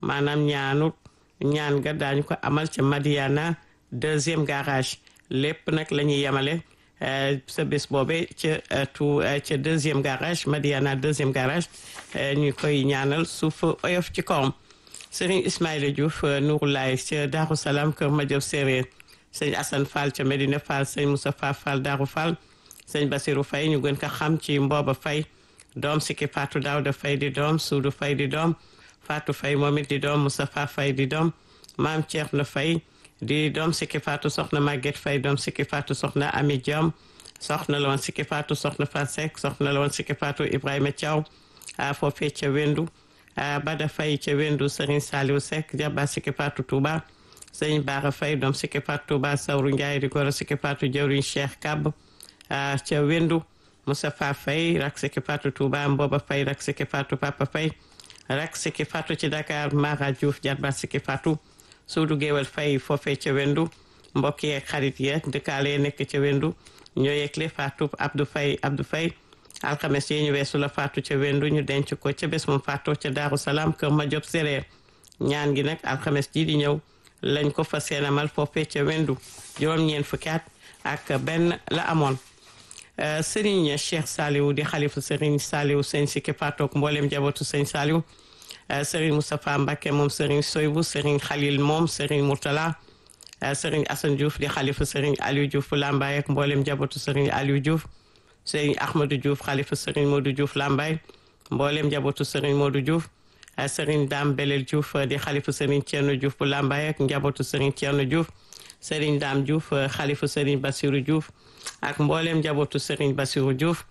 maanaam ñaanu ñaan ga daañu ko amal ca Madiana deuxième garage lépp nag la ñuy yemale sa bés boobe ca tout ca deuxième garage Madiana deuxième garage ñu koy ñaanal suuf oyof ci kawam Serigne Ismaïla Diouf Nouroulaye ca Darou Salam Kër Madiop Séréer sëñ Assane Fall ca Medina Fall sëñ Moustapha Fall Darou Fall sëñ Basirou Faye ñu gën ko xam ci Mbooba Faye doom Siki Fatou Daouda Faye di doom Soudou Faye di doom Fatou Faye moom it di doom Moustapha Faye di doom Maam Thierno Faye di doom Siki Fatou soxna Maguette Faye doom Siki Fatou soxna Ami Diom soxna la woon Siki Fatou soxna Fat Seck soxna la woon Siki Fatou Ibrahima Thiaw a foofee ca Wendu Bada Faye ca Wendu Serigne Saliou Seck jaba Siki Fatou Touba Serigne Bara Faye doom Siki Fatou Touba Sawru Ndiaye di goro Siki Fatou jawriñ Cheikh Kab ca Wendu Moustapha Faye rak Siki Fatou Touba Mboba Faye rak Siki Fatou Papa Faye rak Siki Fatou ci Dakar Mara Diouf jarba Siki Fatou Suudu Géwal Faye foofee ca Wendu mbokk yeeg xarit yeeg dëkkaale nekk ca Wendu ñoo yegle Fatou Abdou Faye Abdou Faye alxames yi ñu weesu la Fatou ca Wendu ñu denc ko ca bés moom Fatou ca Daaru Salaam kër ma job séréer ñaan gi nag alxames ji di ñëw lañ ko fa seenamal foofee ca Wendu juróom-ñeent fukki at ak benn la amoon Serigne Cheikh Saliou di xalifu Serigne Saliou sëñ Siki Fatou ak mboolem jabootu sëñ Saliou Serigne Moustapha Mbacké moom Serigne Soybou Serigne Khalil moom Serigne Mourtala Serigne Assane Diouf di xalifu Serigne Aliou Diouf bu Lambaye ak mboolem jabootu Serigne Aliou Diouf Serigne Ahmadou Diouf xalifu Serigne Modou Diouf Lambaye mboolem jabootu Serigne Modou Diouf Serigne Dame Belel Diouf di xalifu Serigne Thierno Diouf bu Lambaye ak njabootu Serigne Thierno Diouf Serigne Dame Diouf xalifu Serigne Bassirou Diouf ak mboolem njabootu Serigne Bassirou Diouf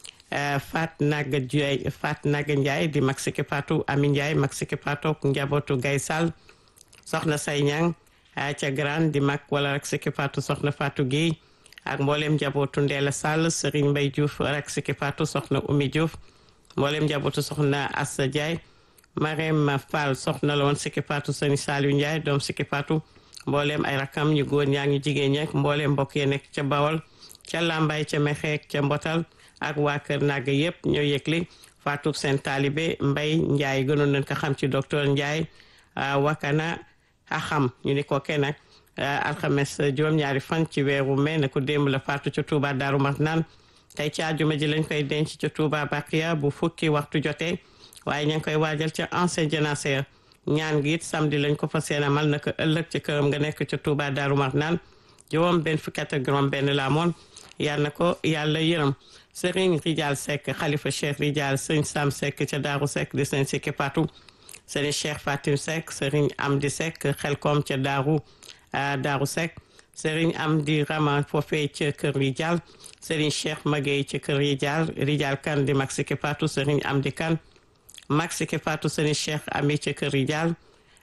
Fat Naga Ndiaye Fat Naga Ndiaye di mag Siki Fatou Ami Ndiaye mag Siki Fatou ak njabootu Gaye Sall soxna Say Ñang ca Grand di mag wala rek Siki Fatou soxna Fatou Guèye ak mboolem njabootu Ndeela Sall Serigne Mbaye Diouf rek Siki Fatou soxna Oumy Diouf mboolem njabootu soxna Assa Ndiaye Marème Fall soxna la woon Siki Fatou Serigne Saliou Ndiaye doom Siki Fatou mboolem ay rakam ñu góor ñaa ngi jigéen ñeek mboolem mbokk yi nekk ca Bawol ca Lambaye ca Mexeek ca Mbotal ak waa Kër Naga yëpp ñoo yëgli faatu seen taalibe Mbay Njaay gënoon nañ ko xam ci docteur Njaay wakana a xam ñu ni ko kenn nag alxames juróom-ñaari fan ci weeru mai na ko démb la faatu ca Touba Daaru Marnaan tey ci àjjuma ji lañ koy denc ca Touba Baqiya bu fukki waxtu jotee waaye ña ngi koy waajal ca ancien jénacé ñaan gi it samedi lañ ko fa seenamal naka ëllëg ca këram nga nekk ca Touba Daaru Marnaan juróom benn fukki at ak juróom benn la amoon yal na ko yàlla yërëm Serigne Rijal Seck xalifa Cheikh Rijal sëñ Sam Seck ca Daaru Seck di sëñ Siki Fatou Serigne Cheikh Fatim Seck Serigne Amdi Seck xelkom ca Daaru Daaru Seck Serigne Amdi Rama foofee ca kër Rijal Serigne Cheikh Magey ca kër Rijal Rijal kan di mag Siki Fatou Serigne Amdi kan mag Siki Fatou Serigne Cheikh Ami ca kër Rijal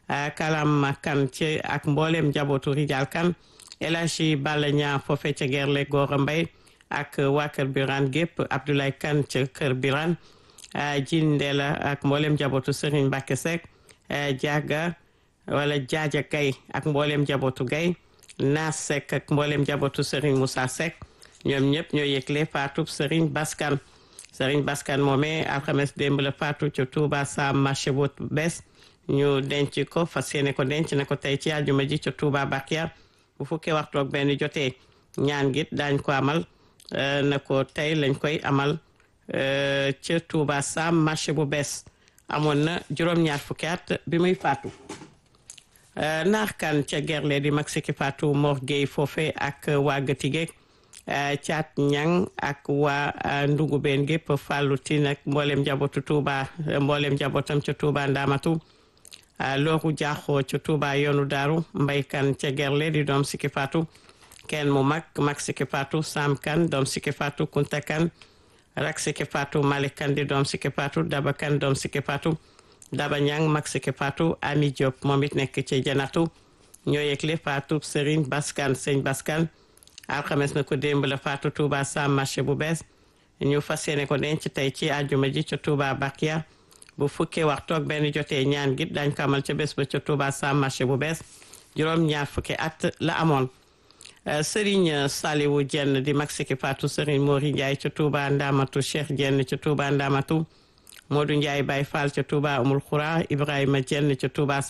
kalam kan ci ak mboolem njabootu Rijal kan El Hadji Balla Ñaa foofee ca Gerle Gora Mbay ak waa kër Birane gépp Abdoulaye Kane ca kër Birane jin Ndela ak mboolem njabootu Serigne Mbacke Seck Diaga wala Jaaja Gay ak mboolem njabootu Gay Naas Seck ak mboolem njabootu Serigne Moussa Seck ñoom ñëpp ñoo yëgle faatu Serigne Baskan Serigne Baskan moomee alxames démb la faatu ca Touba Sam marché bu bees ñu denc ko fas yéene ko denc na ko tey ci àjjuma ji ca Touba Bakia bu fukkee waxtu ak benn jotee ñaan git daañ ko amal na ko tey lañ koy amal ca Touba Sam marché bu bees amoon na juróom-ñaar fukki at bi muy faatu naax kan ca gerle di mag Siki Fatou Mor Gueye foofe ak waa Gëtigeeg caat ñang ak waa ndugubeen gépp fàllu tin ak mboolem njabootu Touba mboolem njabootam ca Touba Ndamatu looru jaaxoo ca Touba yoonu daaru mbay kan ca gerle di doom Siki Fatou kenn mu mag mag Siki Fatou Sam kan doom Siki Fatou Kunta kan rak Siki Fatou Malik kan di doom Siki Fatou Daba kan doom Siki Fatou Daba Ñang mag Siki Fatou Ami Diop moom it nekk ci janatu ñoo yëgle Fatou Serigne Baskan sëñ Baskan alxames na ko démb la Fatou Touba Sam marché bu bees ñu fas yéene ko denc tey ci àjjuma ji ca Touba Bakia bu fukkee waxtu ak benn jotee ñaan gi dañ ko amal ca bés ba ca Touba Sam marché bu bees juróom ñaar fukki at la amoon Serigne Saliwu Jenn di mag Siki Fatou Serigne Mori Ndiaye ca Touba Ndamatu Cheikh Jenn ca Touba Ndamatu Modou Ndiaye Baye Fall ca Touba Umul Khoura Ibrahima Dieng ca Touba